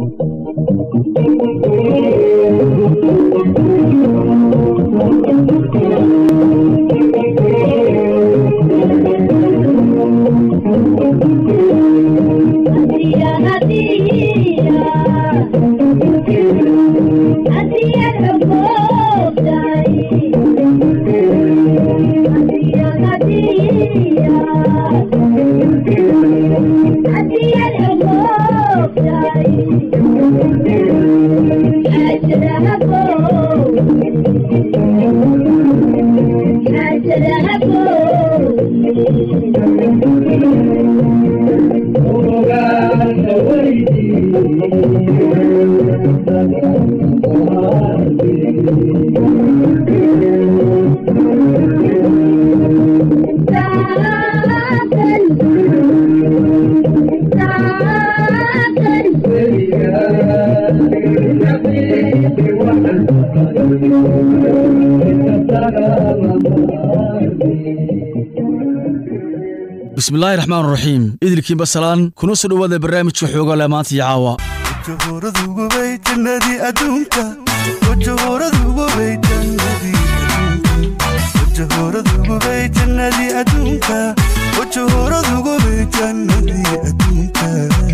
bismillaahi raxmaan raxiim idilkiinba salaan kuna soo dhowaada barnaamijka xoogale maanta iyo caawa wajahoradugubay jannadii adduunka wajahoradugubay jannadii wajahoradugubay jannadii adduunka wajahoradugubay jannadii adduunka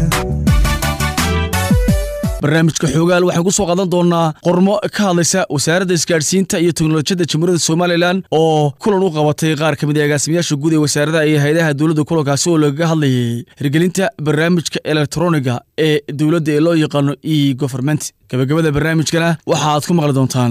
barnaamijka xoogaal waxaan ku soo qaadan doonaa qormo ka hadlaysa wasaaradda isgaadhsiinta iyo teknolojiyadda jamhuuriyadda somalilan oo kulan u qabatay qaar ka mid a agaasimayaasha guud ee wasaaradaha iyo hay-adaha dowladda kulankaasi oo lagaga hadlayay hirgelinta barnaamijka elektroniga ee dowladda ee loo yaqaano e goverment gabagabada barnaamijkana waxa aad ku maqli doontaan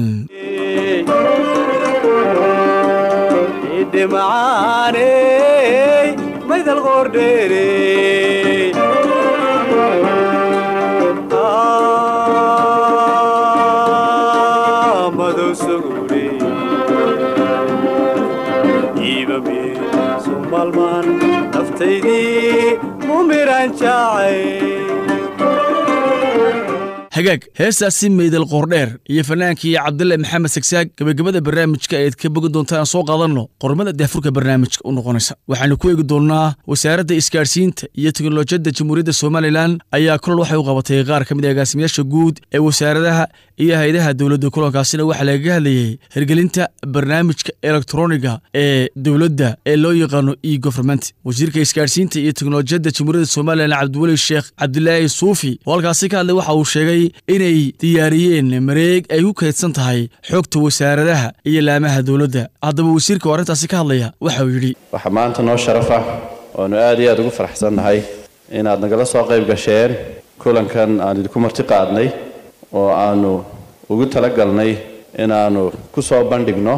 hagaag heestaasi meydal qoordheer iyo fanaankii cabdille maxamed sagsaag gabagabada barnaamijka ayaad ka bogi doontaan soo qaadanno qormada daafurka barnaamijka u noqonaysa waxaanu ku eegi doonnaa wasaaradda isgaadhsiinta iyo teknolojiyadda jamhuuriyadda somalilan ayaa kulan waxay u qabatay qaar ka mid a agaasimayaasha guud ee wasaaradaha iyo hay-adaha dowladda kulankaasina waxaa lagaga hadlayay hirgelinta barnaamijka elektroniga ee dowladda ee loo yaqaano e goverment wasiirka isgaadhsiinta iyo teknolojiyadda jamhuuriyadda somalilan cabdiweli sheekh cabdilaahi suufi oo halkaasi ka hadlay waxa uu sheegay inay diyaariyeen mareeg ay ku kaydsan tahay xogta wasaaradaha iyo laamaha dowladda haddaba wasiirka oo arrintaasi ka hadlaya waxa uu yidhi waxaa maanta noo sharaf ah oanu aad iyo aad ugu faraxsannahay inaad nagala soo qayb gasheen kulankan aan idinku marti qaadnay oo aanu ugu talagalnay inaannu ku soo bandhigno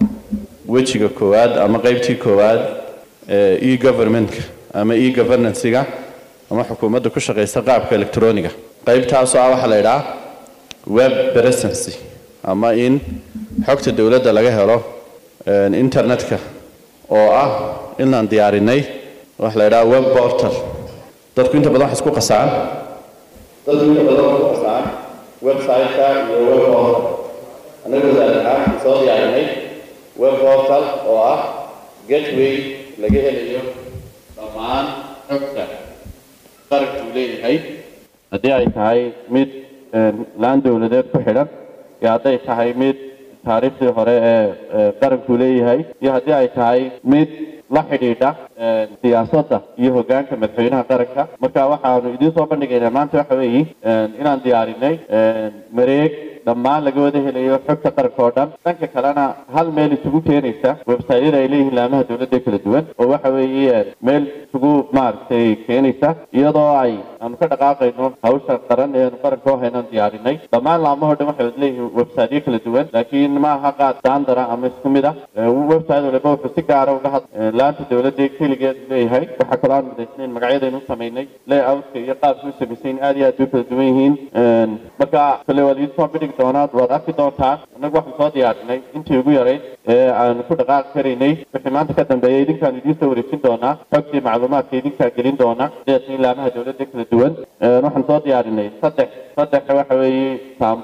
wejiga koowaad ama qaybtii koowaad ee e governmentka ama e governancyga ama xukuumadda ku shaqaysa qaabka electroniga qaybtaasoo ah waxaa la idhaha web presency ama in xogta dowladda laga helo internetka oo ah inaan diyaarinay waxa la idhaha web portal dadku inta badan wax isku qasaan dadku inta badan wax isku qasaan website-ka iyo web portal annaga wasaar ahaan soo diyaarinay web portal oo ah gateway laga helayo dhammaan xogta qaranku leeyahay haddii ay tahay mid laan dowladeed ku xidhan iyo hadday tahay mid taariikhdii hore ee qaranku leeyahay iyo haddii ay tahay mid la xidhiidha siyaasadda iyo hoggaanka madaxweynaha qaranka marka waxaanu idiin soo bandhigaynaa maanta waxa weeye inaan diyaarinay mareeg dhammaan laga wada helayo xogta qaranka oo dhan dhanka kalena hal meel isugu keenaysa websaytyada ay leeyihiin laamaha dowladda kala duwan oo waxa weeye meel isugu maaragtay keenaysa iyadoo ay aanu ka dhaqaaqayno hawsha qaran ee aanu qaranka u haynaan diyaarinay dhammaan laamahoo dhan waxay wada leeyihiin websaytyo kala duwan laakiin ma aha qaad standara ama isku mid ah website waliba wuxuu si gaara uga had laanta dowladda keligeed leeyahay waxaa kaloo aan midaysnayn magacyadaynu u samaynay layoutka iyo qaabka u samaysayn aad iyo aad bay kala duwan yihiin marka kale waa liidin soo bidhigi doonaa waad arki doontaan annagu waxaan soo diyaarinay intii ugu yarayd ee aanu ku dhaqaaqi karaynay wixii maanta ka dambeeya idinkaan idiin soo wareejin doonaa xogtii macluumaadka idinkaa gelin doona sidaasii laamaha dowladda kala duwan waxaan soo diyaarinay saddex saddex waxa weeye sambal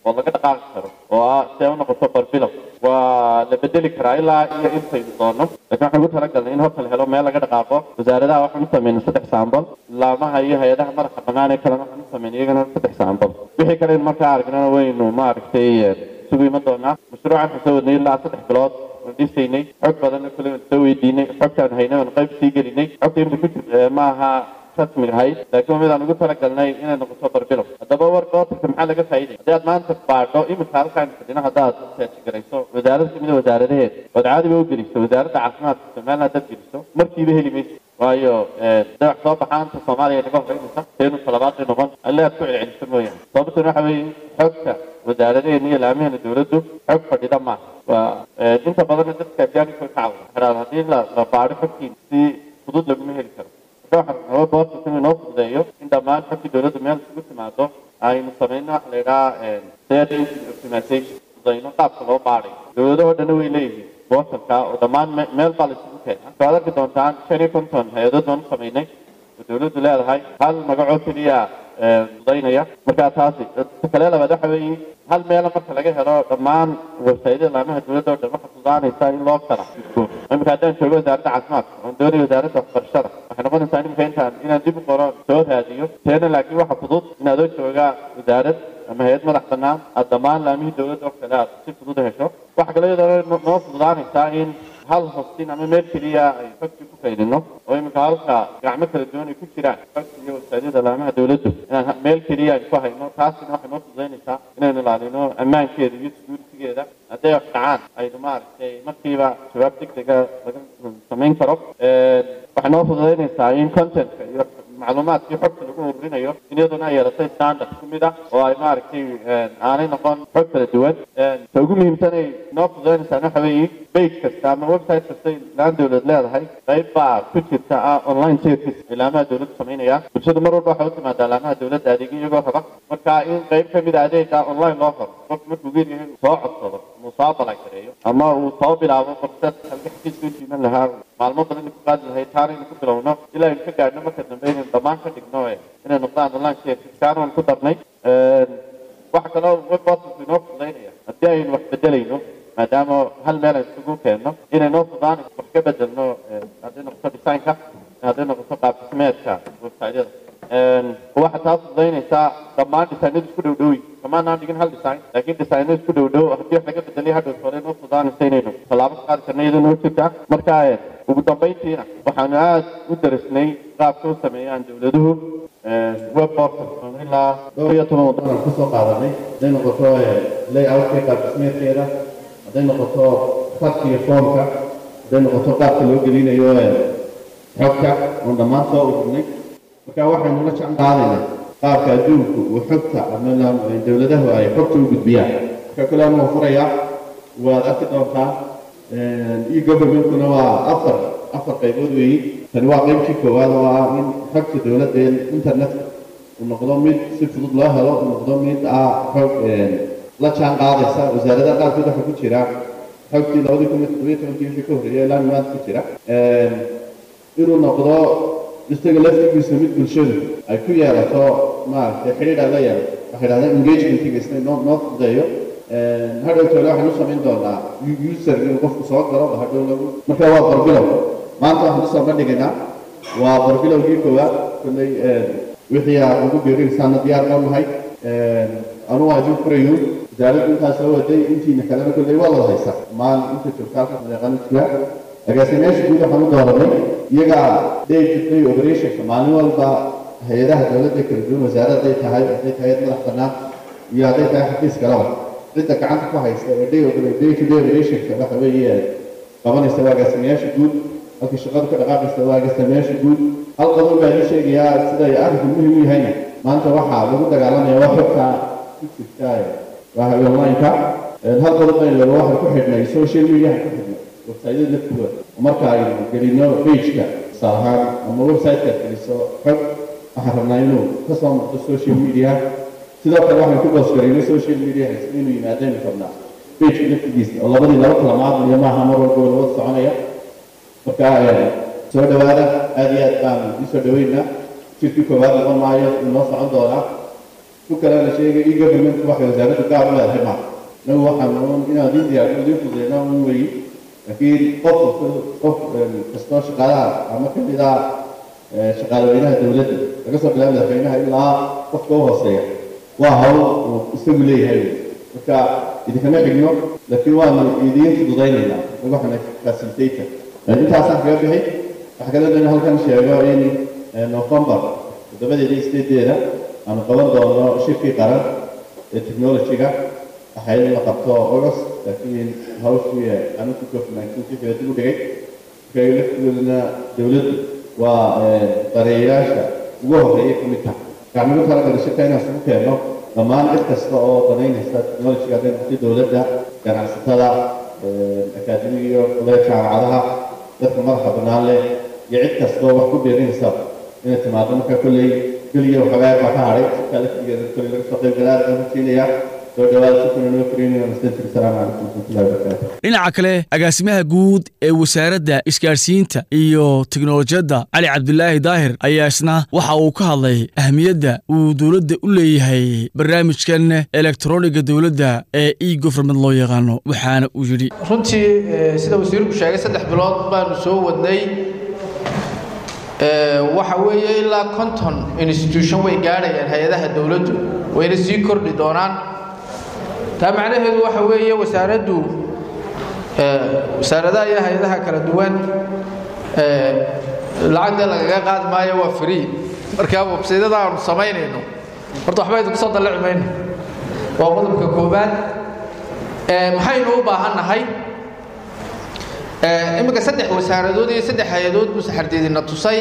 oo laga dhaqaaqi karo oo ah si ay u noqoto barbilow waa la bedeli karaa ilaa iyo intaynu doono laakiin waxaan ugu talagalnay in horta la helo meel laga dhaqaaqo wasaaradaha waxaan u sameynay saddex saambal laamaha iyo hay-adaha madaxa bannaan ee kalena waxaan u sameynay iyagana saddex saambal wixii kale in markaa aragnana waynu maaragtay sugu iman doonaa mashruucan waxaan soo wadnay ilaa saddex bilood waan dhisaynay xog badanna kule waan soo weydiinay xogtaan haynay waan qayb sii gelinay xogta imta ku jir ma aha rasmi ahayd laakiin waa mid aan ugu talagalnay inay noqoto barbilow haddaba warka otarka maxaa laga faa'iidaya haddii aad maanta baadho iminka halkaan fadhina haddaad search garayso wasaarad kamid a wasaaradaheed ood caadiba u geliso wasaaradda caafimaadka somaliland haddaad geliso markiiba heli mayso waayo dawax soo baxaanta soomaaliya naga horeynaysa teenu talabaadii noqon alle aad ku celceliso mooyaane sababtuna waxa weeye xogta wasaaradaheena iyo laamaheena dowladdu xog fadhida maaha waa inta badanna dadka ajaanibka ka cawda xidhaad haddii la la baadho xogtiin si fudud laguma heli karo waxaa boorta si inoo fududeeyo in dhammaan xogtii dowladda meel isugu timaado aynu samayno waxa la yidhaha data optimization fududayno qaabka loo baadhay dowladahoo dhanna way leeyihiin bootanka oo dhammaan meel baa la isugu keena waxaad arki doontaan shan iyo konton hay-adood baan u samaynay oo dowladdu leedahay hal magacoo keliya fududaynaya markaa taasi kale labaad waxa weeye hal meela marka laga helo dhammaan websaydyada laamaha dowladda oo dhan waxa fududaanaysa in loo kala gudbo imika haddaan joogo wasaaradda caafimaadka oon doonayo wasaaradda waxbarashada waxay noqonaysaa imika intaan inaan dib u qoro soo raadiyo teena laakiin waxa fudud inaad oo jooga wasaarad ama hay-ad madax bannaan aad dhammaan laamihii dowladda oo kale aad si fudud u hesho waxa kale iyadoo noo fududaanaysaa in hal hostin ama meel keliya ay xogtii ku kaydino oo iminka halka gacmo kala duwan ay ku jiraan xogta iyo websaadyada laamaha dowladdu inaan meel keliya ay ku hayno taasina waxay noo fududaynaysaa inaynu ilaalino ammaankeeda iyo securitygeeda hadday wax dhacaan aynu maaragtay markiiba jawaab degdega laga samayn karo waxay noo fududaynaysaa in contentka iyo macluumaadkii xogta lagu ururinayo in iyaduna ay yeelatay standard ku mid ah oo ay maaragtay aanay noqon xog kala duwan ta ugu muhiimsanay noo fududaynaysaa waxa weeye page kasta ama website kasta laan dowlad leedahay qayb baa ku jirta ah online service ay laamaha dowladda samaynayaan bulshadu mar walba waxay u timaadaa laamaha dowladda adeegyo iyagoo raba marka in qayb ka mid a adeega online loo qoro qofku markuu geeryahay soo codsado uu soo balagareeyo ama uu soo bilaabo fursad halka xafiiska u jiiman lahaa maalmo badan ku qaadi lahayd taana inuu ku bilowno ilaa aynu ka gaadhno marka dambe inaynu dhammaan ka dhigno inay noqdaan online service kaana waan ku darnay waxa kaloo webportalku inoo fududaynaya haddii aynu wax bedelayno maadaama hal meel aynu isugu keenno inay noo fududaan wax ka bedelno hadday noqoto designka hadday noqoto qaab dhismeedka websiteyada waxaa taa fududaynaysaa dhammaan designadu isku dhow dhowi kamaanaan dhigin hal design laakiin designadu isku dhow dhow haddii wax laga bedelay hadhow hore noo fududaanaysa inaynu tallaabo ka qaadi karna iyadoo noo jirta marka ugu dambayntiina waxaanu aada u darisnay qaabka u sameeyaan dowladuhu web portal ilaa dhowr iyo toban waddan aan kusoo qaadanay hadday noqoto layoutka qaab dhismeedkeeda hadday noqoto khadka iyo foomka hadday noqoto qaabka loo gelinayo xogta oon dhammaan soo ururnay marka waxaynu la jecel qaadaynaa qaabka adduunku uu xogta ama dowladahu ay xogta u gudbiyaan marka kule anuu furayaa waad arki doontaa e-governmentkuna waa afar afar qaybood weeyi tani waa qaybtii koowaad oo ah in xogta dowladda internetka uu noqdo mid si fudud loo helo uu noqdo mid ah xog la jaan qaadaysa wasaaradaha qaarkood waxaa ku jira xogtii labadii kun iyo toddobiyo tobankii wixii ka horreeyay ilaa maanta ku jira inuu noqdo isaga laftigiisa mid bulshadu ay ku yeelato maaragtay xidhiidh ay la yeelato waxay dhahdaan engagementiga isna noo noo fudeeyo hadhow toole waxaan u samayn doonaa user inuu qofku soo galo hadhow lagu marka waa barbilow maanta waxaan usoo bandhigaynaa waa barbilowgii koowaad kulley wixii aad ugu biirinaysaana diyaar baan nahay anuu waa idin furayo wasaaraddu intaa soo waday intiina kalena kulley waa wada haysaa maal inta joogta halka maleeqana jira agaasimeyaasha guud waxaan u dooranay iyaga day to day operationka maalin walba hay-adaha dowladda kala duwan wasaaradday tahay hadday tahay madax bannaan iyo hadday tahay xafiis kalaba cidda gacanta ku haysta ee day day to day operationka waxa weeye qabanaysa waa agaasimeyaasha guud halkii shaqadu ka dhaqaaqaysa waa agaasimeyaasha guud hal qodob baa ii sheegayaa sida arrinku muhim u yahayna maanta waxaa lagu dagaalamaya waa xogta ku jirta waa online-ka hal qodob baa laba waxaan ku xidhnay social media ku xidhnay websaydyada laftooda marka aynu gelino pageka tusaale ahaan ama website-ka geliso xog waxaan rabnaa inuu kasoo noqdo social media sidoo kale waxaan ku boosgarayno social media inuu yimaadaynu rabnaa pageka laftigiisa oo labadii laba kala maadliyo maaha mar walba wada soconaya marka soo dhawaada aada iyo aad baan isoo dhaweynaa jirkii koowaad noqon maayo inoo socon doonaa ku kale la sheegay i government waxa wasaaraddu gaar u leedahay maaha nagu waxaan uun inaan idin diyaarino idin fududeyna un weyi laakiin qof qof kastoo shaqaalaha ama ka mid ah shaqaalaweynaha dowladda laga soo bilaabo madaxweynaha ilaa qofka u hooseeya waa hawl uu isagu leeyahay marka idinkama xigno laakiin waanu idiin fududaynaynaa waxana facilitator intaasaan kaga bixi waxaa kale doona halkan sheego in november toddobadeeda sideedeeda aanu qaban doono shirkii qaran ee technology-ga waxay in la qabto august laakiin hawshii anugu covid nineteen wixii dib u dhigay marka laftigoodana dowladdu waa dareeyayaasha ugu horreeya ka mid tahay waxaan ugu talagalay shirka inaan isugu keenno dhammaan cid kasta oo danaynaysa technology-ga hadday noqoto dowladda ganacsatada akaademiga iyo kuleed jaamacadaha dadka madaxa bannaan leh iyo cid kastoo wax ku beerinaysa inay timaado marka kolley keliya waxoogaa baa ka hadhay shirka laftigeeda kolley laga soo qayb galaa aan siinaya soo dhawaada si kulan loo koriinayo nastantir salaamu calaykum warahmatullahi wabarakaatu dhinaca kale agaasimaha guud ee wasaaradda isgaadhsiinta iyo teknolojiyadda cali cabdilaahi daahir ayaa isna waxa uu ka hadlay ahmiyadda uu dowladda u leeyahay barnaamijkan elektroniga dowladda ee e government loo yaqaano waxaana uu yidhi runtii sida wasiirku sheegay saddex bilood baanu soo wadnay waxa weeye ilaa conton institution way gaadhayaan hay-adaha dowladdu wayna sii kordhi doonaan taa macnaheedu waxa weeye wasaaraddu wasaaradaha iyo hay-adaha kala duwan lacagda lagaga qaadi maayo waa free marka websaydada aanu samaynayno horta waxba idinku soo dallici mayno waa qodobka koowaad maxaynu u baahannahay iminka saddex wasaaradood iyo saddex hay-adood buu saxardeedina tusay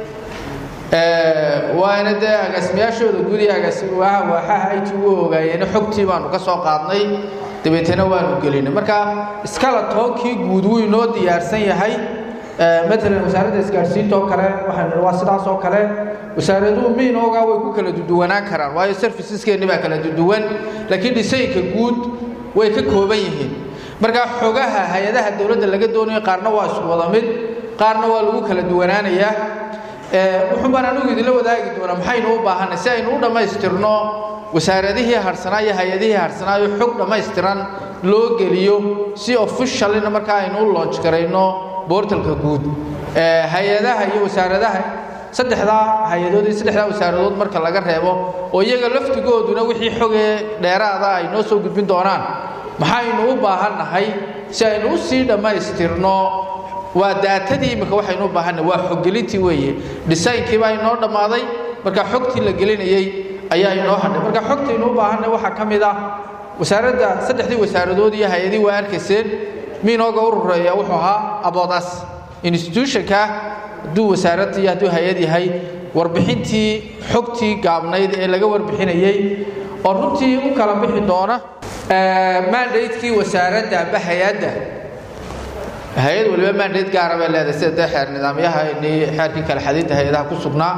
waana dee agaasimayaashooda guud iyo agaasimaha waaxaha it u ogaayeena xogtii baanu ka soo qaadnay dabeetana waanu gelinay marka iskala toonkii guud wuu inoo diyaarsan yahay matalan wasaaradda isgaadhsiinta oo kale waxaynu waa sidaas oo kale wasaaraduhu miinoogaa way ku kala duduwanaan karaan waayo serviceskeeni baa kala duduwan laakiin dhisaynka guud way ka kooban yihiin marka xogaha hay-adaha dowladda laga doonayo qaarna waa isku wada mid qaarna waa lagu kala duwanaanayaa wuxuun baan anigu idinla wadaagi doonaa maxaynu u baahanay si aynu u dhammaystirno wasaaradihii harsanaa iyo hay-adihii harsanaa iyo xog dhammaystiran loo geliyo si officialina markaa aynu u launch garayno boortalka guud hay-adaha iyo wasaaradaha saddexdaa hay-adood iyo saddexdaa wasaaradood marka laga reebo oo iyaga laftigooduna wixii xogee dheeraada ay noo soo gudbin doonaan maxaynu u baahannahay si aynu u sii dhammaystirno waa daatadii imika waxaynu u baahannahay waa xoggelintii weeye dhisaynkii baa inoo dhammaaday marka xogtii la gelinayey ayaa inoo hadhay marka xogtaynu u baahannahay waxaa ka mid ah wasaaradda saddexdii wasaaradood iyo hay-adii waa arkayseen miinooga u rureeya wuxuu ahaa aboodas institutionka hadduu wasaarad iyo hadduu hay-ad yahay warbixintii xogtii gaabnayd ee laga warbixinayey oo runtii u kala bixi doona mandatekii wasaaradda amba hay-adda hay-ad waliba mandate gaara bay leedahay sida dee xeer nidaamyaha xeerkii kala xadinta hay-adaha ku sugnaa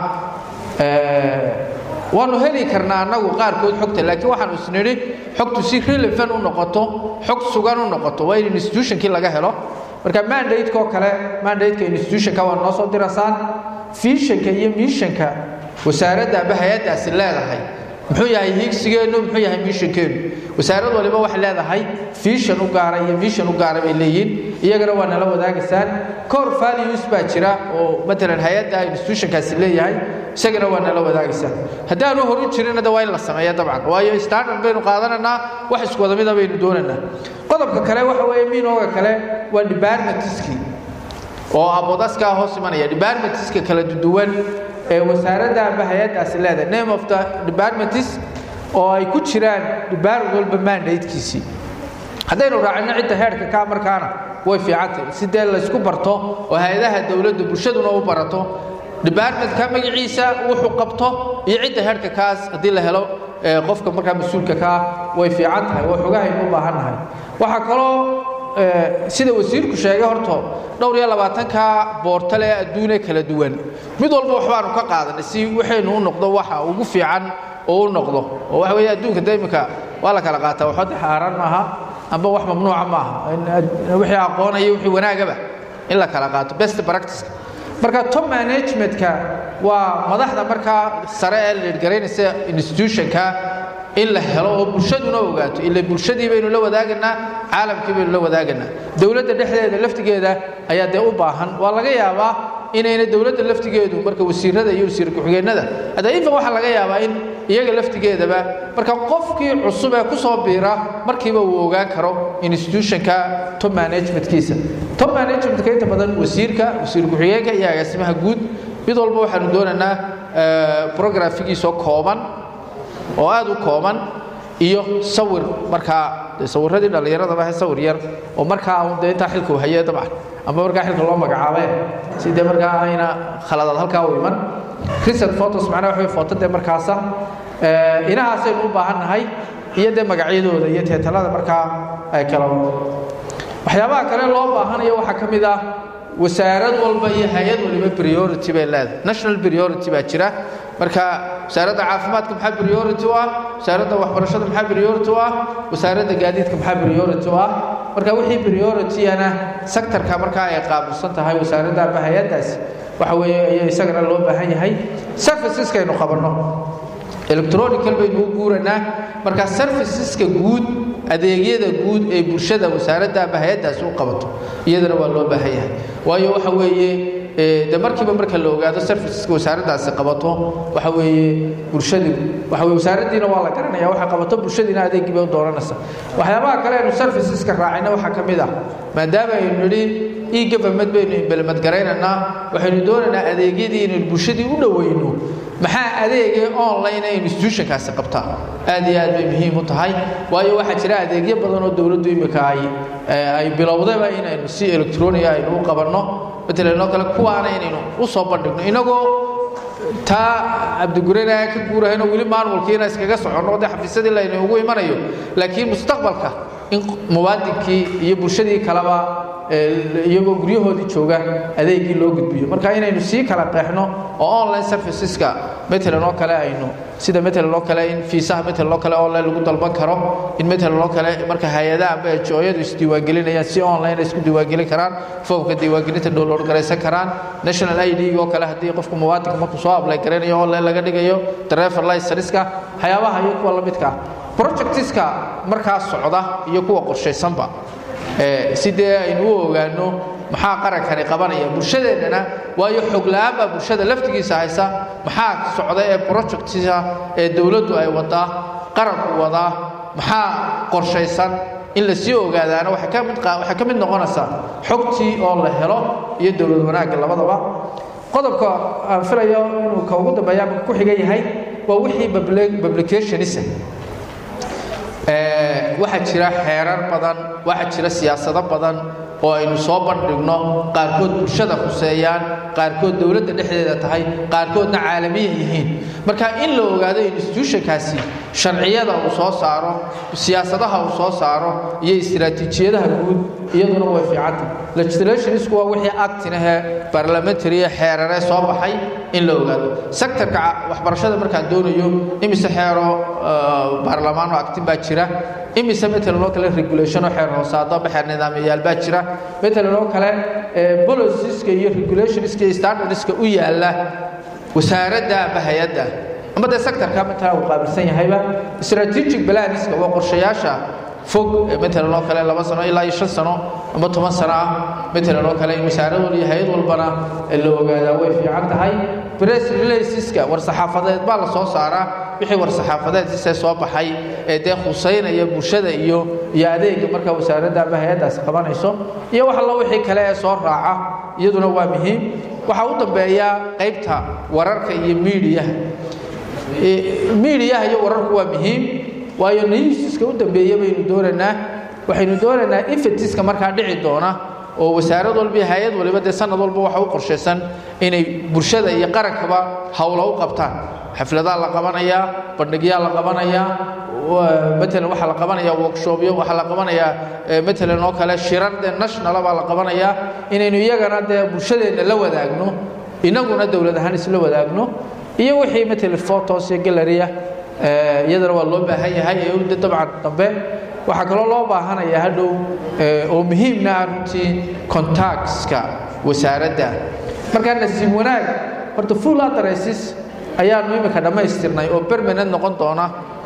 waanu heli karnaa annagu qaarkood xogta laakiin waxaanu isnidhi xogtu si relevant u noqoto xog sugan u noqoto waa in institutionkii laga helo marka mandateka oo kale mandateka institutionka waa noo soo dirasaan fiishanka iyo miishanka wasaaradda amba hay-addaasi leedahay muxuu yahay hiigsigeennu muxuu yahay miishankeennu wasaarad waliba waxay leedahay fiishan u gaara iyo miishan u gaara bay leeyihiin iyagana waa nala wadaagaysaan core values baa jira oo matalan hay-adda institutionkaasi leeyahay isagana waa nala wadaagaysaan haddaanu horu jirinna de waa in la sameeya dabcan waayo standard baynu qaadanaynaa wax isku wada mida baynu doonaynaa qodobka kale waxa weeye miinooga kale waa departmentiskii oo abodaskaa hoos imanaya departmentiska kala duwan ee wasaaradda amba hay-addaasi leedahay name of the departments oo ay ku jiraan department walba mandatekiisii haddaynu raacino cidda heerka ka markaana way fiicantahay si dee laysku barto oo hay-adaha dowladda bulshaduna u barato departmentka magaciisa wuxuu qabto iyo cidda heerka kaas haddii la helo qofka markaa mas-uulka kaa way fiican tahay waa xogahaynu u baahannahay waxaa kaloo sida wasiirku sheegay horto dhowr iyo labaatanka boortale ee adduune kala duwan mid walba waxbaanu ka qaadanay si waxaynu u noqdo waxa ugu fiican oo u noqdo oo waxa weeye adduunka de imika waa la kala qaataa waxba xaaraan maaha amba wax mamnuuca maaha wixii aqoonaya wixii wanaagaba in la kala qaato best practice marka top managementka waa madaxda markaa sare ee liidgaraynaysa institutionka in la helo oo bulshaduna ogaato ila bulshadii baynu la wadaaganaa caalamkii baynu la wadaaganaa dowladda dhexdeeda laftigeeda ayaa dee u baahan waa laga yaabaa inayna dowladda laftigeedu marka wasiirada iyo wasiir ku-xigeenada hadda infan waxaa laga yaabaa in iyaga laftigeedaba marka qofkii cusub ee kusoo biira markiiba uu ogaan karo institutionka top managementkiisa top managementka inta badan wasiirka wasiir ku-xigeenka iyo agaasimaha guud mid walba waxaanu doonaynaa brografigiisoo kooban oo aada u kooban iyo sawir markaa sawiradii dhallinyaradaba he sawir yar oo markaa un dee intaa xilka u hayee dabcan ama markaa xilka loo magacaabe si dee markaa ayna khaladaad halkaa u iman recent photos macnaha waxa foto dee markaasa inahaasaynu u baahan nahay iyo dee magacyadooda iyo teetalada markaa ay kala waxyaabaha kale loo baahanayo waxaa ka mid ah wasaarad walba iyo hay-ad waliba priority bay leedahay national priority baa jira marka wasaaradda caafimaadka maxaa priority u ah wasaaradda waxbarashada maxaa priority u ah wasaaradda gaadiidka maxaa priority u ah marka wixii priorityana sectorka markaa ay qaabilsan tahay wasaaradda ama hay-addaasi waxa weeye ayaa isagana loo baahan yahay serviceskaynu qabanno electronical baynu u guuranaa marka serviceska guud adeegyada guud ee bulshada wasaaradda ama hay-addaasi u qabato iyadana waa loo baahan yahay waayo waxa weeye de markiiba marka la ogaado serviceska wasaaraddaasi qabato waxa weeye bulshadii waxa weye wasaaraddiina waa la garanaya waxa qabato bulshadiina adeegii bay u dooranaysa waxyaabaha kale aynu serviceska raacayna waxaa ka mid ah maadaama aynu nidhi e government baynu implement garaynaynaa waxaynu doonaynaa adeegyadii inaynu bulshadii u dhoweyno maxaa adeegee online ee institutionkaasi qabtaa aad iyo aad bay muhiim u tahay waayo waxaa jira adeegyo badan oo dowladdu imika ay ay bilowdayba inaynu si electronia aynu u qabanno matalan oo kale kuwaana inaynu u soo bandhigno inagoo taa cabdigurena ka guurahayno weli maanwalkiina iskaga soconno dee xafiisyadii laynu ugu imanayo laakiin mustaqbalka in muwaadinkii iyo bulshadii kaleba iyagoo guryahoodii jooga adeegii loo gudbiyo marka inaynu sii kala qeexno oo online serviceska matalan oo kale aynu sida matalan oo kale in fiisaha matalan oo kale online lagu dalban karo in matalan oo kale marka hay-adaha amba ejooyadu isdiiwaangelinayaan si online ay isku diiwaangelin karaan foomka diiwaangelinta download garaysan karaan national i d oo kale haddii qofku muwaadinka markuu soo apply garaynayo online laga dhigayo driver licenska waxyaabaha iyo kuwa la midka ah projectiska markaa socda iyo kuwa qorshaysanba si dee aynu u ogaano maxaa qarankani qabanaya bulshadeennana waayo xog la-aan baa bulshada laftigiisa haysa maxaa socda ee projectisa ee dowladdu ay wadaa qaranku wadaa maxaa qorshaysan in la sii ogaadaana waxay ka mid waxay ka mid noqonaysaa xogtii oo la helo iyo dowlad wanaagga labadaba qodobka aan filayo inuu ka ugu dambeeya ama ku xiga yahay waa wixii publicationisa waxaa jira xeerar badan waxaa jira siyaasado badan oo aynu soo bandhigno qaarkood bulshada khuseeyaan qaarkood dowladda dhexdeeda tahay qaarkoodna caalamiya yihiin marka in la ogaado institutionkaasi sharciyada uu soo saaro siyaasadaha uu soo saaro iyo istiraatiijiyadaha guud iyaduna way fiicanta legislationsku waa wixii actinahee parliamentary ee xeeraree soo baxay in la ogaado sectorka waxbarashada markaan doonayo imise xeero baarlamaan oo actin baa jira imise matalan oo kale regulation oo xeer hoosaado ama xeer nidaamyayaal baa jira matalan oo kale policies-ka iyo regulationska iyo standardska u yaala wasaaradda ama hay-adda ama dee sectorka mataa uu qaabilsan yahayba strategic planiska waa qorshayaasha fog matalan oo kale laba sano ilaa iyo shan sano ama toban sano ah matalan oo kale in wasaarad wal iyo hay-ad walbana la ogaadaa way fiican tahay press relationska war saxaafadeed baa la soo saaraa wixii war saxaafadeed sisee soo baxay ee dee khuseynaya bulshada iyo iyo adeega marka wasaaradda ama hay-addaasi qabanayso iyo wax allo wixii kale ee soo raaca iyaduna waa muhiim waxaa u dambeeya qaybta wararka iyo miidiyaha miidiyaha iyo wararku waa muhiim waayo nayusiska u dambeeya baynu doonaynaa waxaynu doonaynaa infetiska markaa dhici doona oo wasaarad walba iyo hay-ad waliba dee sanad walba waxa u qorshaysan inay bulshada iyo qarankaba howla u qabtaan xafladaa la qabanayaa bandhigyaa la qabanayaa matalan waxaa la qabanayaa workshopyo waxaa la qabanayaa matalan oo kale shirar dee nationala baa la qabanayaa inaynu iyagana dee bulshadeenna la wadaagno inaguna dowlad ahaan isla wadaagno iyo wixii matalan photos iyo gallery ah iyadana waa loo baahan yahay ee dabcan dambe waxaa kaloo loo baahanayaa hadhow oo muhiimna ah runtii contactska wasaaradda markaa nasiib wanaag horta full addresses ayaanu imika dhammaystirnay oo permanent noqon doona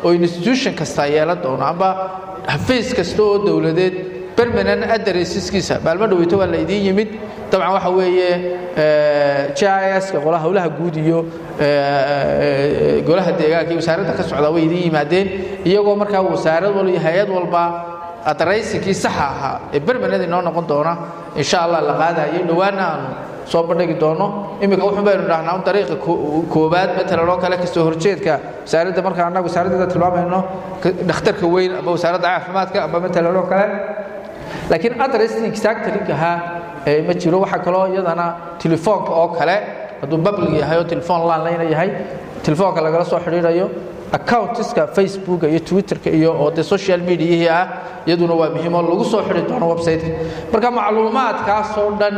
oo institution kasta yeelan doono amba xafiis kasta oo dowladeed permanent addresseskiisa maalmo dhaweyto waa la idiin yimid dabcan waxa weeye GIS-ka qolaha howlaha guud iyo golaha deegaanka iyo wasaaradda ka socda way idiin yimaadeen iyagoo markaa wasaarad walba iyo hay-ad walba adaraysinkii saxa ahaa ee bermaned inoo noqon doona insha allah la qaadayay dhowaana aanu soo bandhigi doono iminka wuxuun baynu dhahnaa un dariiqa koowaad matalan oo kale kasoo horjeedka wasaaradda marka annagu wasaaraddeeda tilmaamayno dhakhtarka weyn ama wasaaradda caafimaadka ama matalan oo kale laakiin adrestii exactly ahaa ma jiro waxaa kaloo iyadana telefoonka oo kale hadduu public yahay oo telefoon landline yahay telefoonka lagala soo xidhiidhayo accountiska facebooka iyo twitterka iyo oo de social mediahii ah iyaduna waa muhiim oo lagu soo xidhi doono websiteka marka macluumaadkaasoo dhan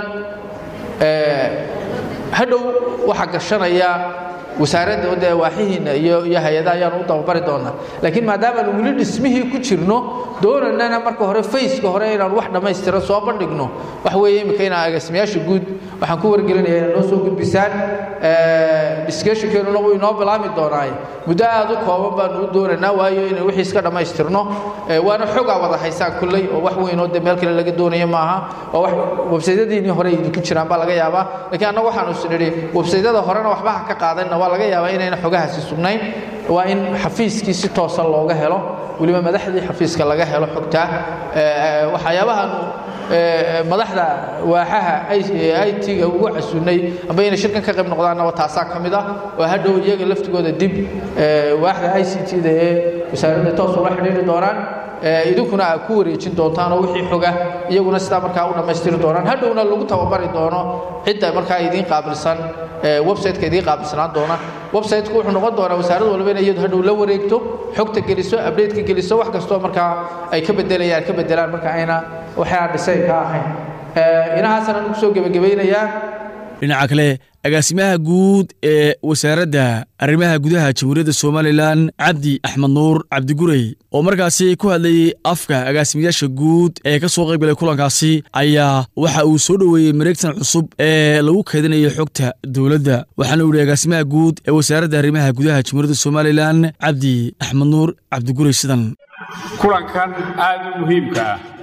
hadhow waxaa gashanaya wasaaradda de waaxihiina iyo iyo hay-adaha ayaanu u dababari doonaa laakiin maadaamaanu weli dhismihii ku jirno doonanana marka hore faceka hore inaanu wax dhammaystiran soo bandhigno waxa weeye imika inaa agaasimayaasha guud waxaan ku wargelinaya inay noo soo gudbisaan discussionkeenuna wuu inoo bilaami doonaaye muddo aad u kooban baanu u doonaynaa waayo inay wixii iska dhammaystirno waana xogaa wada haysaan kulley oo wax weynoo de meel kale laga doonayo maaha oo wax websaydyadiinii hore idinku jiraan baa laga yaabaa laakiin annagu waxaanu is nidhi websaydyada horena waxba ha ka qaadanna waa laga yaabaa inayna xogahaasi sugnayn waa in xafiiskii si toosa looga helo weliba madaxdii xafiiska laga helo xogtaa waxyaabahaanu madaxda waaxaha it-ga ugu casunnay amba inay shirkan ka qayb noqdaanna taasaa ka mid ah oo hadhow iyaga laftigooda dib waaxda i c t-da ee wasaaradda toos ula xidhiiri doonaan idinkuna aad ku wareejin doontaan oo wixii xoga iyaguna sidaa markaa u dhammaystiri doonaan hadhowna lagu tababari doono cidda markaa idiin qaabilsan websiteka idiin qaabilsanaan doona websiteku wuxuu noqon doonaa wasaarad walba in iyadu hadhow la wareegto xogta geliso updateka geliso wax kastoo markaa ay ka bedelayaan ka bedelaan marka ayna waxaa dhisay ka ahayn inahaasana ugu soo gebagabaynayaa dhinaca kale agaasimaha guud ee wasaaradda arrimaha gudaha jamhuuriyadda somalilan cabdi axmed nuur cabdigurey oo markaasi ku hadlayey afka agaasimayaasha guud ee ka soo qayb galay kulankaasi ayaa waxa uu soo dhoweeyey mareegtan cusub ee lagu kaydinayo xogta dowladda waxaana uu yihi agaasimaha guud ee wasaaradda arrimaha gudaha jamhuuriyadda somalilan cabdi axmed nuur cabdigurey sidan kulankan aad u muhiimka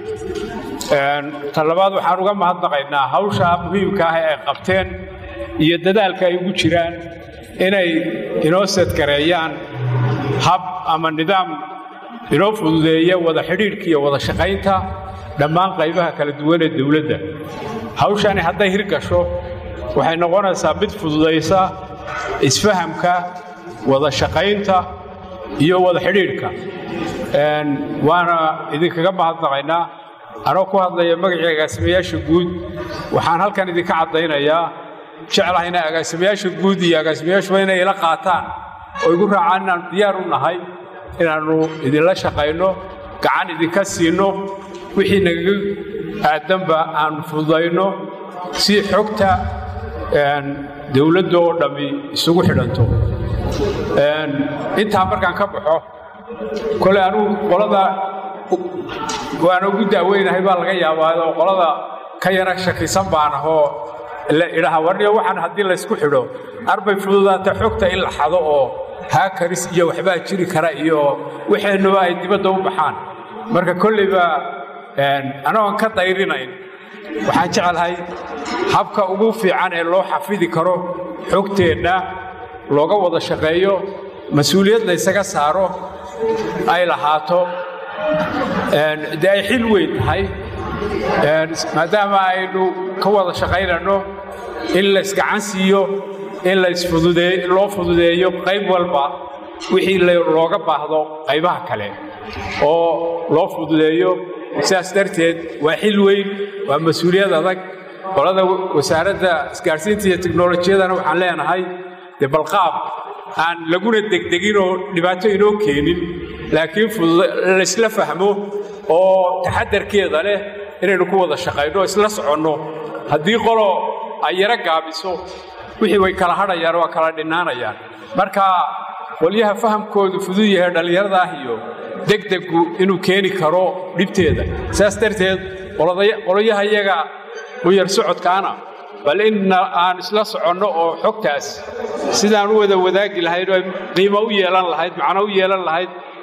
ah talabaad waxaan uga mahadnaqaynaa hawsha muhiimka ah ee ay qabteen iyo dadaalka ay ugu jiraan inay inoo sadgareeyaan hab ama nidaam inoo fududeeya wada xidhiidhka iyo wada shaqaynta dhammaan qaybaha kala duwan ee dawladda hawshani hadday hirgasho waxay noqonaysaa mid fududaysa isfahamka wada shaqaynta iyo wada xidhiidhka waana idinkaga mahadnaqaynaa anoo ku hadlaya magacii agaasimayaasha guud waxaan halkan idinka caddaynayaa jeclahay inay agaasimayaasha guud iyo agaasimayaashuba inay ila qaataan oo igu raacaan inaannu diyaar u nahay inaannu idinla shaqayno gacan idinka siinno wixii nagaga aadanba aannu fududayno si xogta dawladda oo dhammi isugu xidhanto intaa markaan ka baxo kole anugu qolada waana ugu daaweynahay baa laga yaabaa oo qolada ka yara shakisan baan ahoo idhaha warniyo waxaan haddii laysku xidho arbay fududaata xogta in la xado oo haakaris iyo waxbaa jiri kara iyo waxeennuba ay dibadda u baxaan marka kolleyba anagoon ka dayrinayn waxaan jecelahay habka ugu fiican ee loo xafidi karo xogteenna looga wada shaqeeyo mas-uuliyad laysaga saaro ay lahaato dee ay xil weyn tahay maadaama aynu ka wada shaqaynanno in laysgacan siiyo in loo fududeeyo qayb walba wixii looga baahdo qaybaha kale oo loo fududeeyo sidaas darteed waa xil weyn waa mas-uuliyad adag qolada wasaaradda isgaadhsiinta iyo teknolojiyadana waxaan leenahay dee balqaab aan laguna degdegin oo dhibaato inoo keenin laakiin laysla fahmo oo taxadarkeeda leh inaynu ku wada shaqayno oo isla soconno haddii qolo ay yaro gaabiso wixii way kala hadhayaan waa kala dhinnaanayaan marka qolyaha fahamkoodu fudud yahay dhallinyarada ah iyo degdegu inuu keeni karo dhibteeda saas darteed qolyaha iyaga u yar socodkaana bal in aan isla soconno oo xogtaas sidaan u wada wadaagi lahayd oo qiimo u yeelan lahayd macno u yeelan lahayd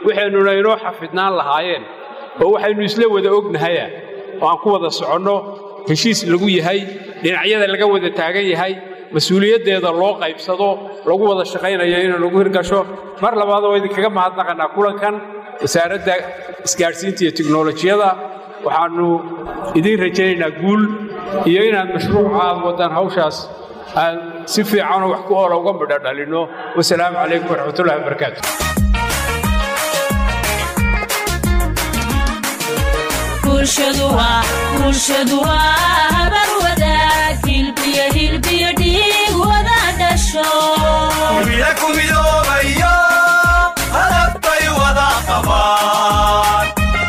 waxaynuna inoo xafidnaan lahaayeen oo waxaynu isla wada ognahaya oo aan ku wada soconno heshiis lagu yahay dhinacyada laga wada taagan yahay mas-uuliyaddeeda loo qaybsado lagu wada shaqaynayo inay nagu hirgasho mar labaad oo idinkaga mahadnaqanaa kulankan wasaaradda isgaadhsiinta iyo tiknolojiyada waxaannu idiin rajaynaynaa guul iyo inaad mashruuca aad waddaan hawshaas aan si fiicanoo wax ku oola uga midho dhalinno wasalaamu calaykum waraxmatullahi wabarakaatu bulshadu waa habar wadaag hilbiyo hilbiyo dhiig wada dhasho himila ku midoobayo hadabbay wada qabaan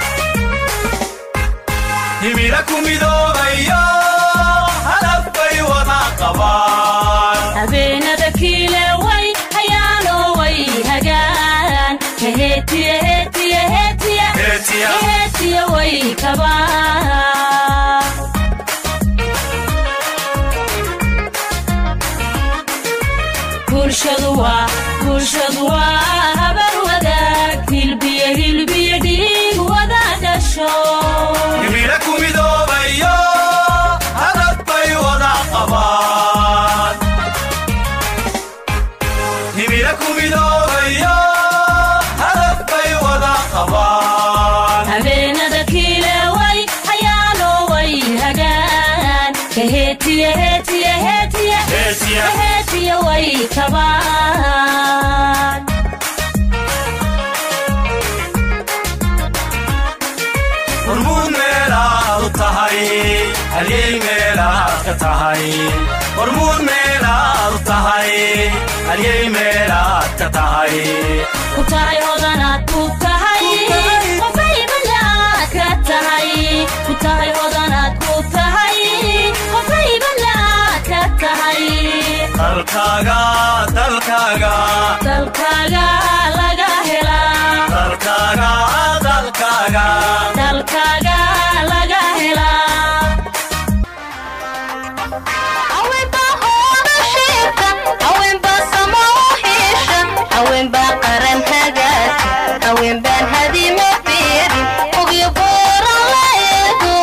himila ku midoobayo hadabbay wada qabaan habeenada kiile way hayaano way hagaan heetiya heetiya heetiya Heetiya. heetiya way kabaan bulshadu waa bulshadu waa habar wadaag hilbiyo hilbiyo dhiig wada dhasho himila ku midoobayo hadabbay wada qabaan himila ku midoobayo hadabbay wada qabaan habeenada kiile way hayaano way hagaan heetiya heetiya heetiya Heetiya. heetiya way kabaan hormuud meelaad u tahay halyey meelaad ka tahay hormuud meelaad u tahay halyey meelaad ka tahay ku tahay hodanaad ku tahay qofay balaad ka tahay ku tahay hodanaad ku tahay qofay balaad ka tahay dalkaaga dalkaaga dalkaaga laga helaa dalkaaga dalkaaga dalkaaga laga helaa haweenbaa hooda sheegta haweenbaa samo u hiisha haweenbaa qaran hagaaji haweenbaan hadima fiirin ogyo booran la eego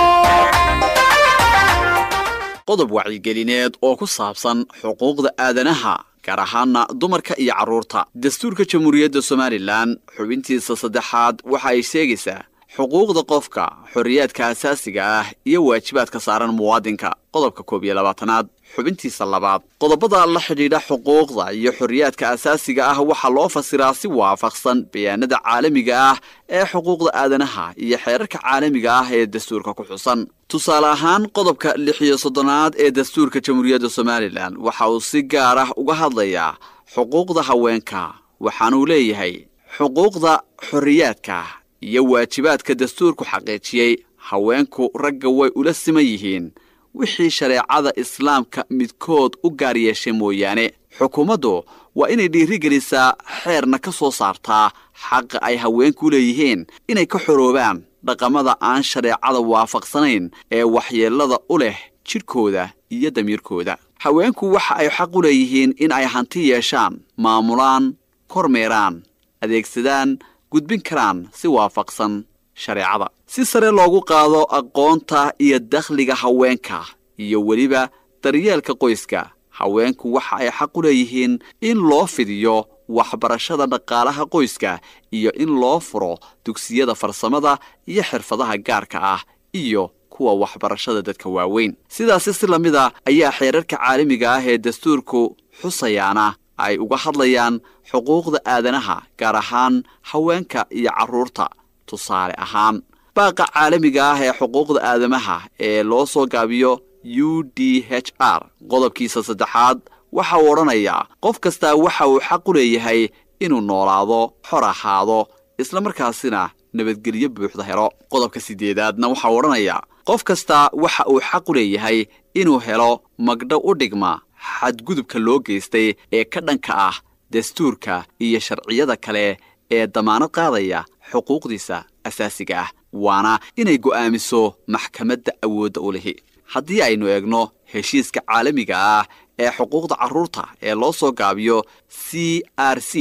qodob wacyigelineed oo ku saabsan xuquuqda aadanaha gaar ahaana dumarka iyo carruurta dastuurka jamhuuriyadda somalilan xubintiisa saddexaad waxa ay sheegaysaa xuquuqda qofka xorriyaadka asaasiga ah iyo waajibaadka saaran muwaadinka qodobka koob iyo labaatanaad xubintiisa labaad qodobada la xidhiidha xuquuqda iyo xorriyaadka asaasiga ah waxaa loo fasiraa si waafaqsan bayaanada caalamiga ah ee xuquuqda aadanaha iyo xeerarka caalamiga ah ee dastuurka ku xusan tusaale ahaan qodobka lix iyo soddonaad ee dastuurka jamhuuriyadda somalilan waxa uu si gaar ah uga hadlayaa xuquuqda haweenka waxaanuu leeyahay xuquuqda xorriyaadka iyo waajibaadka dastuurku xaqiijiyey haweenku ragga way ula siman yihiin wixii shareecada islaamka midkood u gaar yeeshay mooyaane xukuumaddu waa inay dhiirigelisaa xeerna ka soo saartaa xaqa ay haweenku leeyihiin inay ka xoroobaan dhaqamada aan shareecada waafaqsanayn ee waxyeellada u leh jidhkooda iyo damiirkooda haweenku waxa ay xaq u leeyihiin in ay hanti yeeshaan maamulaan kormeeraan adeegsadaan gudbin karaan si waafaqsan shareecada si sare loogu qaado aqoonta iyo dakhliga haweenka iyo weliba daryeelka qoyska haweenku waxa ay xaq u leeyihiin in loo fidiyo waxbarashada dhaqaalaha qoyska iyo in loo furo dugsiyada farsamada iyo xirfadaha gaarka ah iyo kuwa waxbarashada dadka waaweyn sidaasi si lamida ayaa xeerarka caalamiga ah ee dastuurku xusayaana ay uga hadlayaan xuquuqda aadanaha gaar ahaan haweenka iyo carruurta tusaale ahaan baaqa caalamiga ah ee xuquuqda aadamaha ee loo soo gaabiyo u d h r qodobkiisa saddexaad waxa uu odhanayaa qof kastaa waxa uu xaq u leeyahay inuu noolaado xor ahaado islamarkaasina nabadgelyo buuxda helo qodobka siddeedaadna waxa uu odhanayaa qof kastaa waxa uu xaq u leeyahay inuu helo magdho u dhigma xadgudubka loo geystay ee ka dhanka ah dastuurka iyo sharciyada kale ee damaanad qaadaya xuquuqdiisa asaasiga ah waana inay go'aamiso maxkamadda awoodda u lihi haddii aynu eegno heshiiska caalamiga ah ee xuquuqda carruurta ee loo soo gaabiyo c r c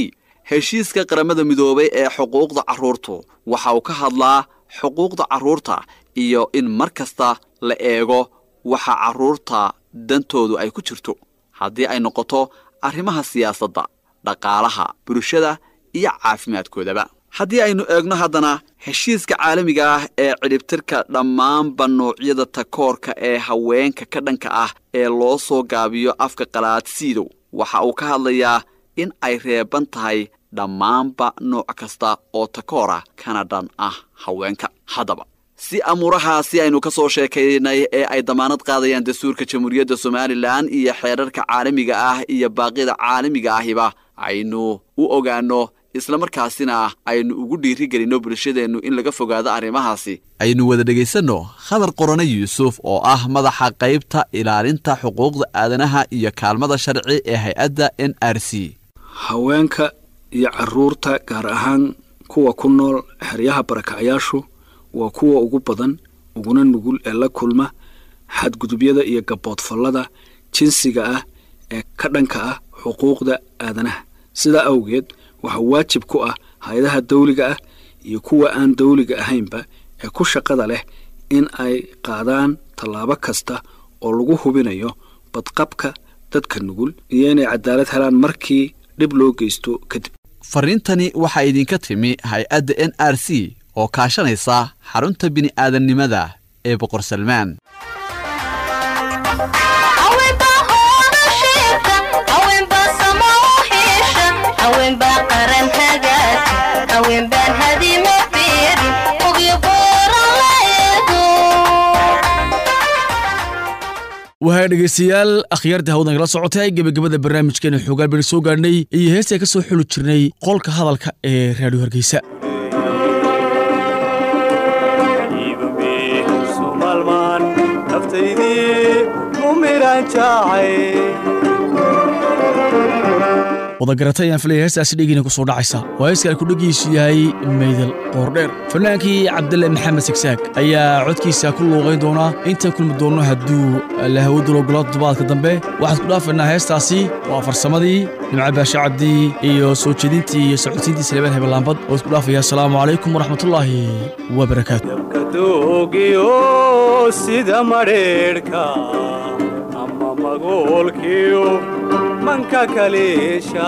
heshiiska qaramada midoobay ee xuquuqda carruurtu waxa uu ka hadlaa xuquuqda carruurta iyo in mar kasta la eego waxa carruurta dantoodu ay ku jirto haddii ay noqoto arrimaha siyaasadda dhaqaalaha bulshada iyo caafimaadkoodaba haddii aynu eegno haddana heshiiska caalamiga ah ee cidhibtirka dhammaanba noocyada takoorka ee haweenka ka dhanka ah ee loo soo gaabiyo afka qalaad siidow waxa uu ka hadlayaa in ay reeban tahay dhammaanba nooc kasta oo takoora kana dhan ah haweenka haddaba si amuurahaasi aynu ka soo sheekaynay ee ay damaanad qaadayaan dastuurka jamhuuriyadda somalilan iyo xeerarka caalamiga ah iyo baaqyada caalamiga ahiba aynu u ogaanno islamarkaasina aynu ugu dhiirigelinno bulshadeennu in laga fogaado arrimahaasi aynu wada dhegaysanno khadar qorane yuusuf oo ah madaxa qaybta ilaalinta xuquuqda aadanaha iyo kaalmada sharci ee hay-adda n r c haweenka iyo carruurta gaar ahaan kuwa ku nool xeryaha barakacyaashu waa kuwa ugu badan uguna nugul ee la kulma xadgudubyada iyo gaboodfallada jinsiga ah ee ka dhanka ah xuquuqda aadanaha sidaa awgeed waxaa waajib ku ah hay-adaha dawliga ah iyo kuwa aan dawliga ahaynba ee ku shaqada leh in ay qaadaan tallaabo kasta oo lagu hubinayo badqabka dadka nugul iyo inay cadaalad helaan markii dhib loo geysto kadib fariintani waxaa idinka timi hay-adda n r c oo kaashanaysa xarunta bini'aadannimada ee boqor salmaan haweenbaa hooda sheegta haweenbaa sama u hiisha haweenbaa qaran hagaaja haweenbaan hadima fiirin ogyo booran la eego wahaa dhegaystayaal akhyaarta hawdan kala socotay gebagabada barnaamijkeena xoogaan baynu soo gaadhnay iyo heestaa ka soo xuli jirnay qolka hadalka ee raadiyo hargeysa sumalmaan naftaydii u midhan jaacay wadagarata ayaan filaya heestaasi dhegiina ku soo dhacaysa waa heeskan ku dhegiisu yahay meydal qoordheer fannaankii cabdille maxamed sagsaag ayaa codkiisa ku luuqayn doonaa intaan kulmi doonno hadduu la hawadu logolo toddobaadka dambe waxaan ku dhaafaynaa heestaasi waa farsamadii nimca baashe cabdi iyo soo jeedintii iyo socodsiintii saleebaan hebelaambad oo isku dhaafaya asalaamu calaykum waraxmatullaahi wabarakaatu kadoogiyo sida madheedhka ama magoolkiyo manka kaleesha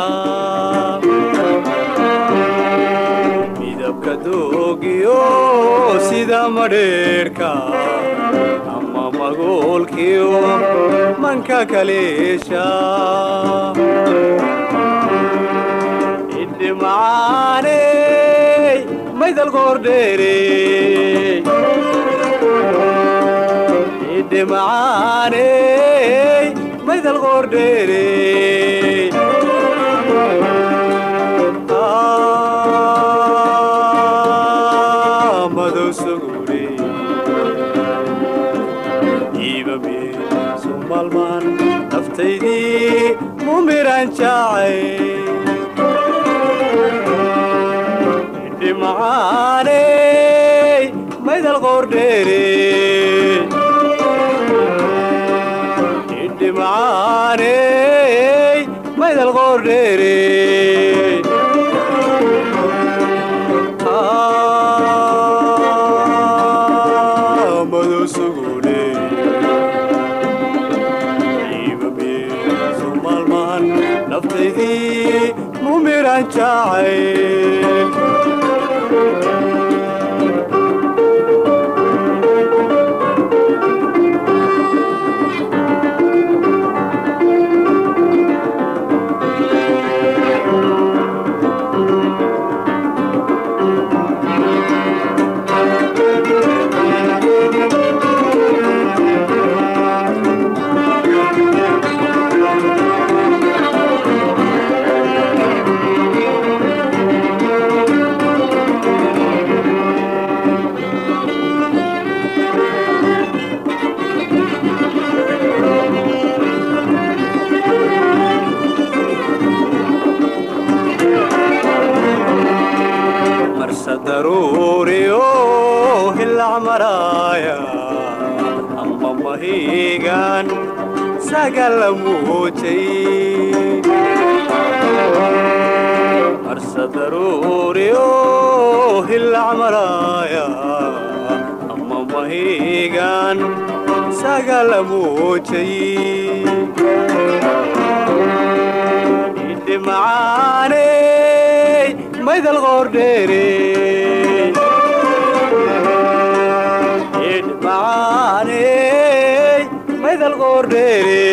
midabka doogiyo sida madheedhka ama magoolkiyo manka kaleesha idhimacaaney maydal qoordheerey idhimacaaney maydal qoordheerey madow sugure iibamye sumalmaan naftaydii mumiran jaacay dhimacaaney maydal qoordheerey idhimacaaney maydal qoordheerey madow sugune iibamye sumaalmaan naftaydii mumiran jaacay marsa daruuriyo hilac maraaya amba mahiigan sagala muujay marsa daruuriyo hilac maraaya ama mahigan sagala muujay idhi macaaney maydal qoordheere idhi macaaney maydal qoordheere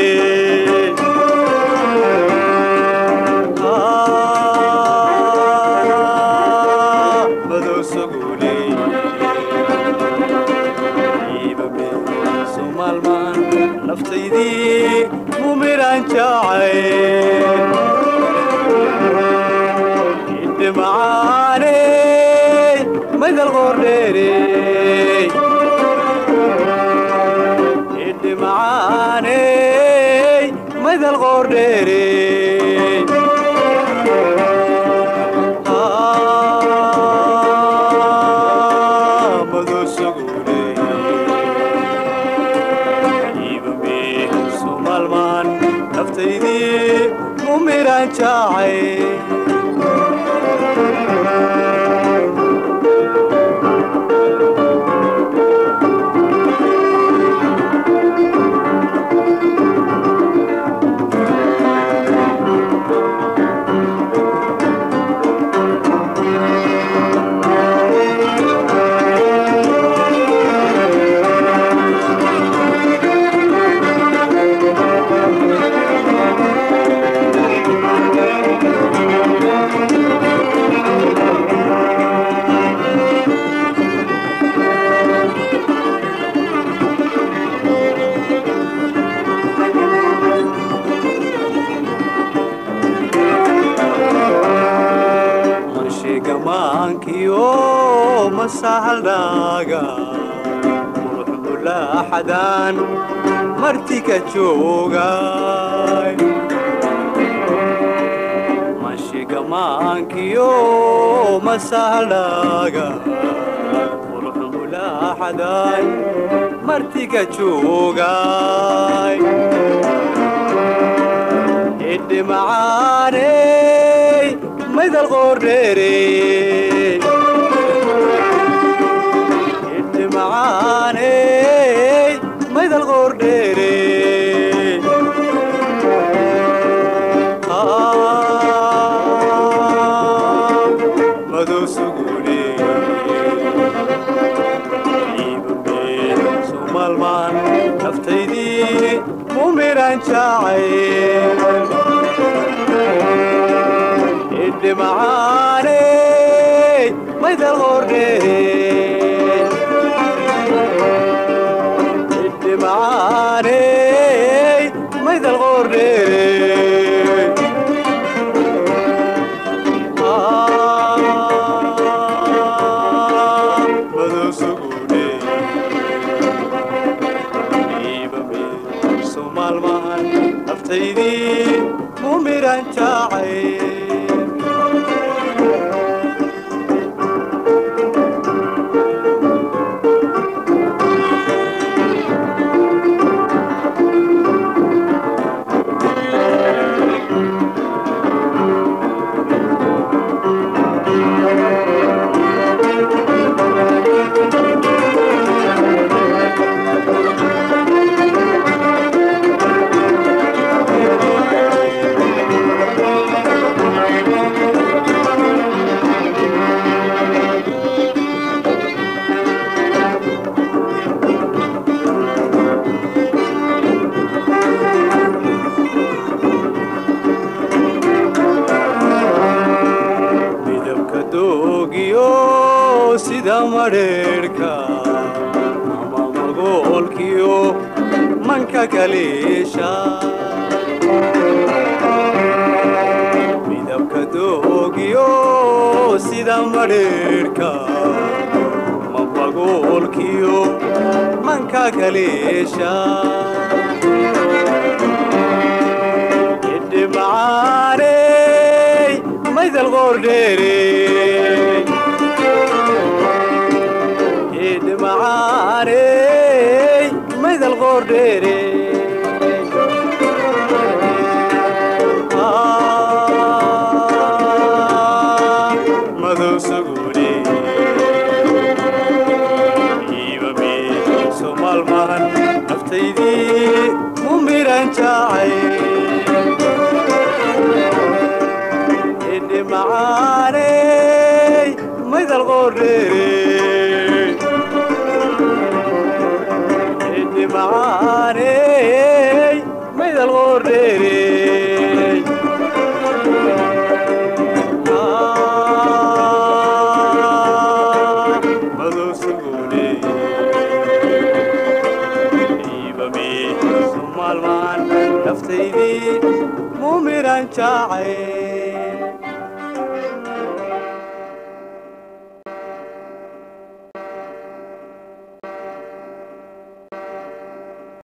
naftaydii mumiraan jacay idhi macaaney maydal qoordheere idhi macaaney maydal qoordheere naftaydii mumiraan jacay manshigamaankio masahaldhaaga quruxdulaaxadaan martika joogay manshigamaankio masahaldhaaga quruxdulaaxadaan martika joogay idhi macaaney maydal qoordheere idhi macaaney maydal qoordheere madow sugune iibame sumaalmaan naftaydii mumiraan jacay idhi macaaney maydal qoordheere idhi macaaney maydal qoordheere madow sugune iibame sumaalmahan naftaydii mumiraan jacay midabka doogiyo sida madheerhka ama magoolkiyo manka kaliisha midabka doogiyo sida madheerhka ama magoolkiyo manka kaliisha idhi macaaney maydal qoordheere idhi macaaney maydal qoordheere naftaydii mu miran jacay idhi macaaney maydal qordheere idhi macaaney maydal qordheere maalmaan naftaydii mu miran jacay